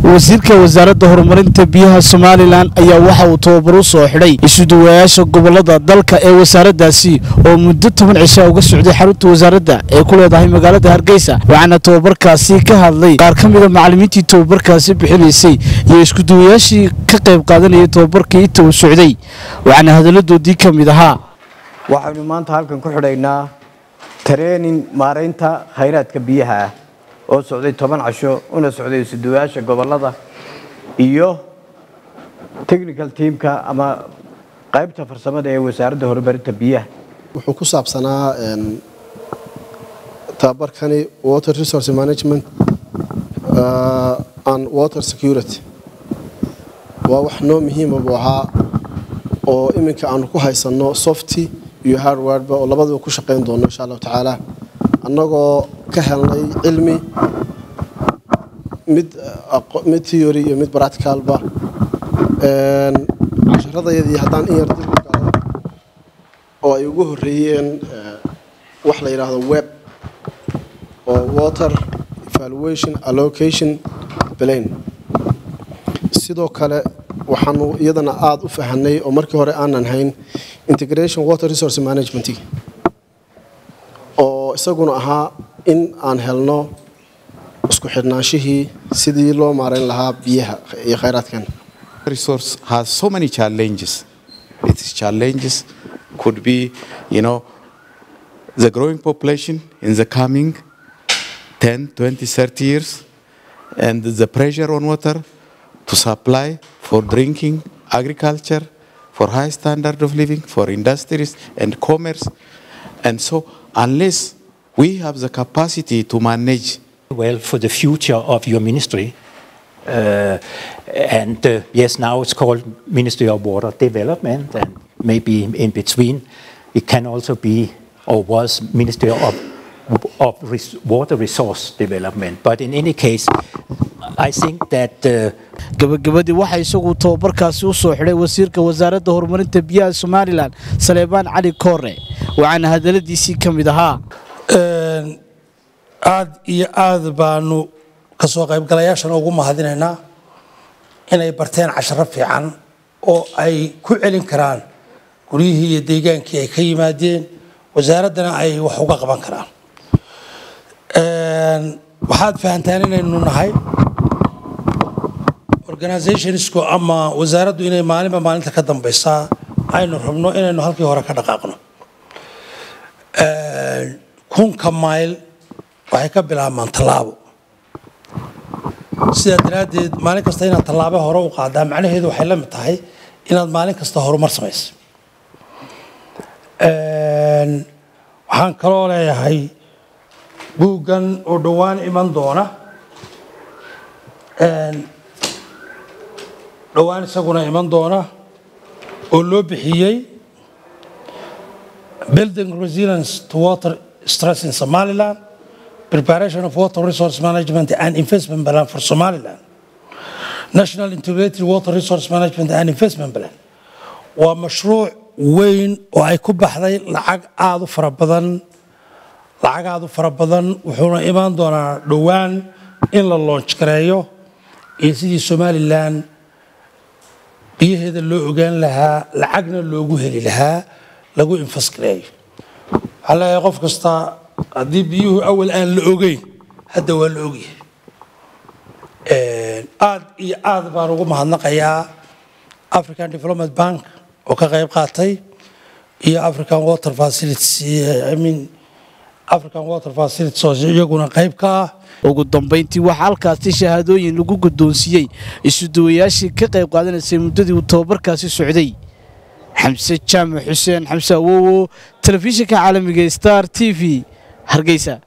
wasiirka wasaaradda horumarinta biyaha somalilan ayaa waxa uu tababar u soo xidhay isuduwayaasha gobolada dalka ee wasaaraddaasi oo muddo toban cisha uga socday xarunta wasaaradda ee ku leedahay magaalada hargeysa waxaana tababarkaasi ka hadlay qaar ka mida macallimiintii tababarkaasi bixinaysay iyo iskuduwayaashii ka qayb qaadanayay tababarkii inta uu socday waxaana hadalladoodii ka mid ahaa waxaynu maanta halkan ku xidhaynaa tareenin maaraynta khayraadka biyaha ah oo socday toban casho una socday isuduwayaasha gobolada iyo technical teamka ama qaybta farsamada ee wasaaradda horumarinta biyaha wuxuu ku saabsanaa tababarkani water resource management and water security waa wax noo muhiima buu ahaa oo iminka aanu ku haysanno softy iyo hardwareba oo labadaba ku shaqayn doono insha allahu tacaala annagoo ka helnay cilmi mid mid theory iyo mid practicalba casharadayadii haddaan in yar dib u galo oo ay ugu horreeyeen wax la yidhaahdo web oo water evaluation allocation plane sidoo kale waxaanu iyadana aada u fahanay oo markii hore aanan hayn integration water resource management oo isaguna ahaa in aan helno isku xidhnaanshihii sidii loo maarayn lahaa biyaha iyo khayraadkan resource has so many challenges its challenges could be you know the growing population in the coming 10 20 30 years and the pressure on water to supply for drinking agriculture for high standard of living for industries and commerce and so unless we have the capacity to manage well for the future of your ministry. Uh, and uh, yes, now it's called Ministry of Water Development, and maybe in between it can also be or was Ministry of, of Res Water Resource Development. But in any case, I think that. Uh, gabagabadii waxaa isagu tababarkaasi u soo xidhay wasiirka wasaaradda horumarinta biyaha somalilan saleebaan cali koore waxaana hadalladiisii ka mid ahaa aad iyo aad baanu ka soo qaybgalayaashana ugu mahadinaynaa inay barteen casharo fiican oo ay ku celin karaan guryihii iyo deegaankii ay ka yimaadeen wasaaraddana ay wax uga qaban karaan waxaad fahantaan inaynu nahay organizationsku ama wasaaraddu inay maalinba maalinta ka dambaysaa aynu rabno inaynu halkii hore ka dhaqaaqno kunka mayl waxay ka bilaabmaan tallaabo sidaa daraaddeed maalin kasta inaad tallaabo hore u qaadaa macnaheedu waxay la mid tahay inaad maalin kasta horumar samaysa waxaan kaloo leeyahay buuggan oo dhowaan iman doona dhowaan isaguna iman doona oo loo bixiyey building resilience to water stress in somaliland preparation of water resource management and investment plan for Somaliland, National Integrated Water Resource Management and Investment Plan. waa mashruuc weyn oo ay ku baxday lacag aada u fara badan lacag aada u fara badan wuxuuna imaan doonaa dhowaan in la loonj gareeyo iyo sidii somalilan biyaheeda loo ogaan lahaa lacagna loogu heli lahaa lagu infasgareeyo waxaa leeyahay qof kasta haddii biyuhu awal aan la ogeyn hadda waa la ogyahay aad iyo aad baan ugu mahadnaqayaa african development bank oo ka qayb qaatay iyo african water facilities i mean african water facilities oo iyaguna qayb ka ah ugu dambayntii waxaa halkaasi shahaadooyin lagu guddoonsiiyey isuduwayaashii ka qayb qaadanaysay muddadii uu tababarkaasi socday xamse jaamac xuseen xamse awowo telefishinka caalamiga star t v hargeysa